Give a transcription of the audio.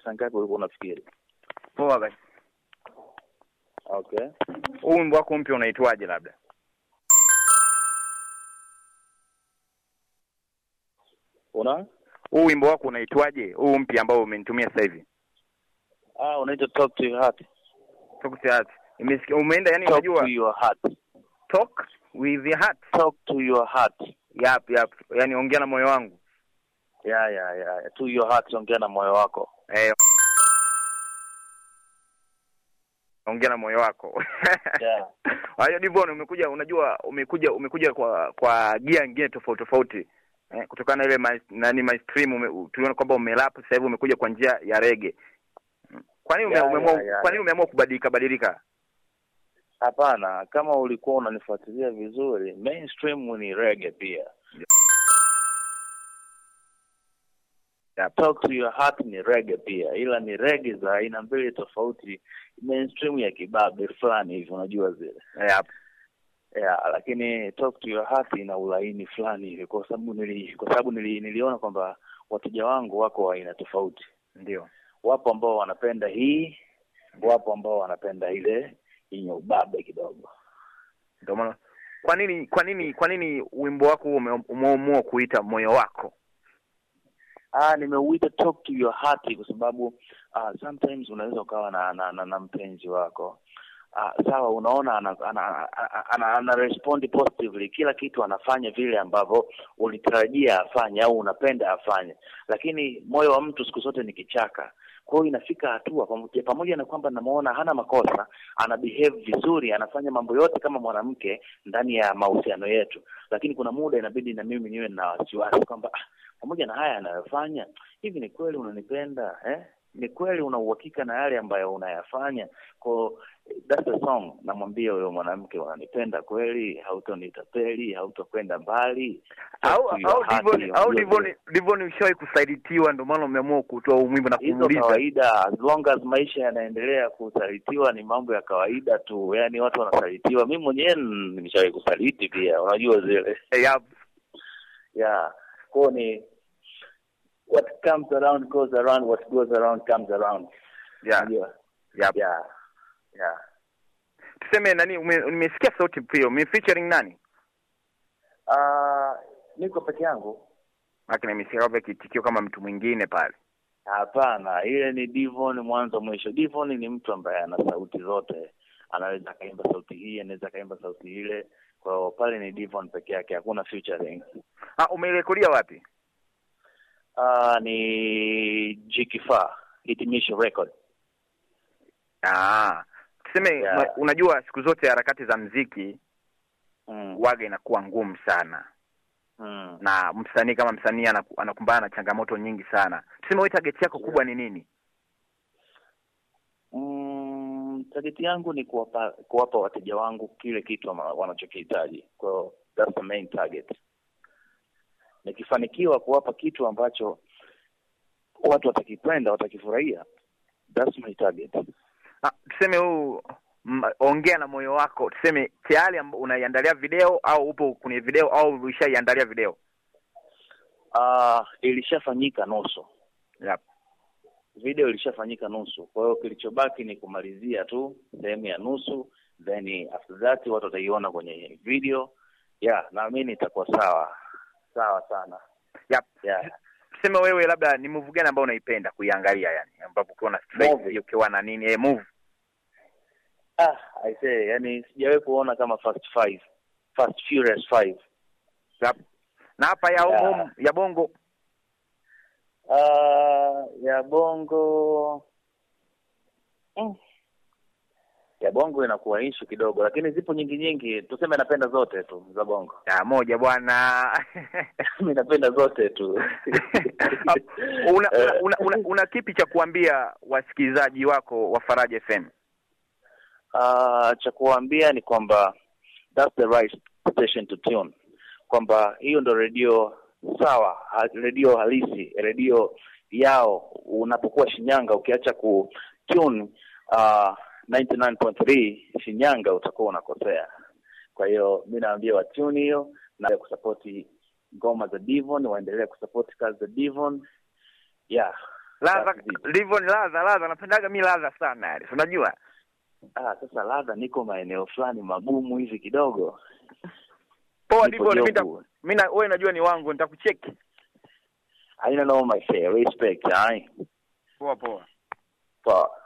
saa ngapi ulikuwa unafikiri? Poa basi. Okay. Huu wimbo wako mpya unaitwaje labda? Una? Huu wimbo wako unaitwaje? Huu mpya ambao umenitumia sasa hivi. Ah, unaitwa Talk to your heart. Talk to your heart. Imesikia umeenda yani Talk unajua to your heart. talk with your heart. Talk to your heart. Yap yap. Yaani ongea na moyo wangu. Yeah, yeah, yeah. To your heart, ongea na moyo wako. Eh. Ongea na moyo wako. Yeah. Kwa hiyo Divon umekuja unajua umekuja umekuja kwa kwa gia nyingine tofauti tofauti. Eh, kutokana na ile my, nani my stream ume, tuliona kwamba umelap sasa hivi umekuja kwa njia ya rege. Kwa nini ume, Yeah, umeamua yeah, yeah, kwa nini yeah. umeamua kubadilika badilika? Hapana, kama ulikuwa unanifuatilia vizuri, mainstream ni reggae pia. Yep. Talk to your heart ni reggae pia, ila ni reggae za aina mbili tofauti. Mainstream ya kibabe fulani hivi, unajua zile Yep. yeah, lakini talk to your heart ina ulaini fulani hivi, kwa sababu nili, kwa sababu nili, niliona kwamba wateja wangu wako wa aina tofauti. Ndio. Wapo ambao wanapenda hii, wapo ambao wanapenda ile yenye ubabe kidogo. Ndio maana kwa nini kwa nini kwa nini wimbo wako huo ume- umeamua kuita moyo wako? Ah, nimeuita talk to your heart kwa sababu ah, sometimes unaweza ukawa na na, na, na mpenzi wako ah, sawa, unaona ana, ana, ana, ana, ana respond positively, kila kitu anafanya vile ambavyo ulitarajia afanye au unapenda afanye, lakini moyo wa mtu siku zote ni kichaka. Kwa hiyo inafika hatua pamoja, pamoja na kwamba namuona hana makosa, ana behave vizuri, anafanya mambo yote kama mwanamke ndani ya mahusiano yetu, lakini kuna muda inabidi na mimi niwe na wasiwasi kwamba ah, pamoja na haya anayofanya hivi, ni kweli unanipenda eh? Ni kweli una uhakika na yale ambayo unayafanya? Kwa that's the song, namwambia huyo mwanamke, unanipenda kweli, hautonitapeli, hautokwenda mbali Au Talk to your au heart, Divon au unajua Divon vile. Divon ushawahi kusalitiwa ndio maana umeamua kutoa huu wimbo na hizo kumuuliza. kawaida, as long as maisha yanaendelea, kusalitiwa ni mambo ya kawaida tu, yaani watu wanasalitiwa. Mimi mwenyewe nimeshawahi kusaliti pia, unajua zile Yep. yeah kwao ni what comes around goes around what goes around comes around Yeah. unajua Yep. yeah yeah Tuseme nani ume- nimesikia sauti pia. Ume featuring nani? ah niko peke yangu Lakini nimesikia kwamba kitikio kama mtu mwingine pale. hapana ile ni Divon mwanzo mwisho Divon ni mtu ambaye ana sauti zote anaweza akaimba sauti hii anaweza akaimba sauti ile kwa hiyo pale ni Divon peke yake hakuna featuring Ah, umeirekodia wapi? ah ni Jikifaa hitimisho record Ah. Tuseme Yeah. ma- unajua siku zote harakati za mziki mm. waga inakuwa ngumu sana. Mm. na msanii kama msanii anaku- anakumbana na changamoto nyingi sana. Tuseme wewe target yako kubwa ni nini? Mm, target yangu ni kuwapa kuwapa wateja wangu kile kitu ama- wanachokihitaji. Kwa hiyo that's the main target. Nikifanikiwa kuwapa kitu ambacho watu watakipenda, watakifurahia, that's my target. Ah, tuseme huu m- ongea na moyo wako, tuseme tayari amb- unaiandalia video au upo kwenye video au ulishaiandalia video? Ah, ilishafanyika nusu. Yep. Video ilishafanyika nusu. Kwa hiyo kilichobaki ni kumalizia tu sehemu ya nusu, then after that watu wataiona kwenye video. Yeah, naamini itakuwa sawa. Sawa sana. Yep. Yeah. Tuseme wewe labda ni move gani ambayo unaipenda kuiangalia yani, ambapo ukiwa na stress Movie. ukiwa na nini eh, move. Ah, I say, yani sijawahi kuona kama Fast Five, Fast Furious Five. Yep. Na hapa ya Yeah. yeah. ya bongo Ah, ya bongo mm. ya bongo inakuwa ishu kidogo, lakini zipo nyingi nyingi. Tuseme napenda zote tu za bongo. ya moja bwana. Mimi napenda zote tu. una, una, una, una, una kipi cha kuambia wasikilizaji wako wa Faraja FM? Ah, cha kuwaambia ni kwamba that's the right station to tune, kwamba hiyo ndo redio sawa, ha- redio halisi, redio yao. Unapokuwa Shinyanga, ukiacha ku tune uh, 99.3 Shinyanga, utakuwa unakosea. Kwa hiyo mi naambia wa tune hiyo na kusapoti ngoma za Divon, waendelee kusapoti kazi za Divon. Yeah, ladha Safi vipi? livyo ni ladha ladha napendaga mi ladha sana yani si unajua Ah, sasa ladha niko maeneo fulani magumu hivi kidogo. poa Nipo ndivyo mi jobu. nita- mi na wewe najua ni wangu nitakucheki Haina no my fair respect, ai. poa poa Poa.